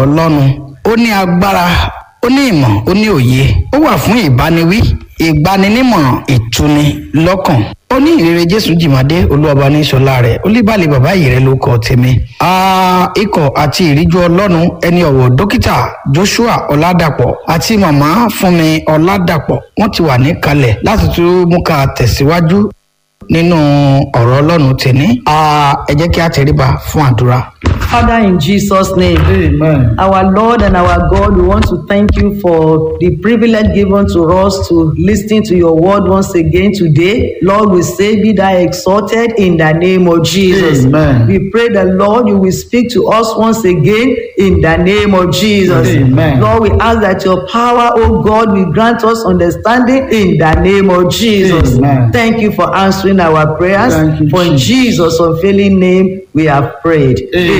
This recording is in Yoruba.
ọlọ́run ó ní agbára ó ní ìmọ̀ ó ní òye ó wà fún ìbániwí ìgbaninímọ̀ràn ìtuni lọ́kàn ó ní ìrere jésù jìmọ̀dé olúwọba ní sọlá rẹ̀ olúbalẹ̀ bàbá yìí rẹ̀ ló kọ́ tèmi. ikọ̀ àti ìríjú ọlọ́run ẹni ọ̀wọ̀ dókítà joshua ọ̀làdàpọ̀ àti màmá fúnmi ọ̀làdàpọ̀ wọ́n ti wà níkalẹ̀ láti tún mú ká tẹ̀síwájú nínú ọ̀rọ̀ ọlọ́run tèmi. ẹ jẹ́ kí a tẹríba fún àdúrà. Father, in Jesus' name, Amen. our Lord and our God, we want to thank you for the privilege given to us to listen to your word once again today. Lord, we say, Be thou exalted in the name of Jesus. Amen. We pray that, Lord, you will speak to us once again in the name of Jesus. Amen. Lord, we ask that your power, oh God, will grant us understanding in the name of Jesus. Amen. Thank you for answering our prayers. Thank you, for in Jesus. Jesus' unfailing name, we have prayed. Amen.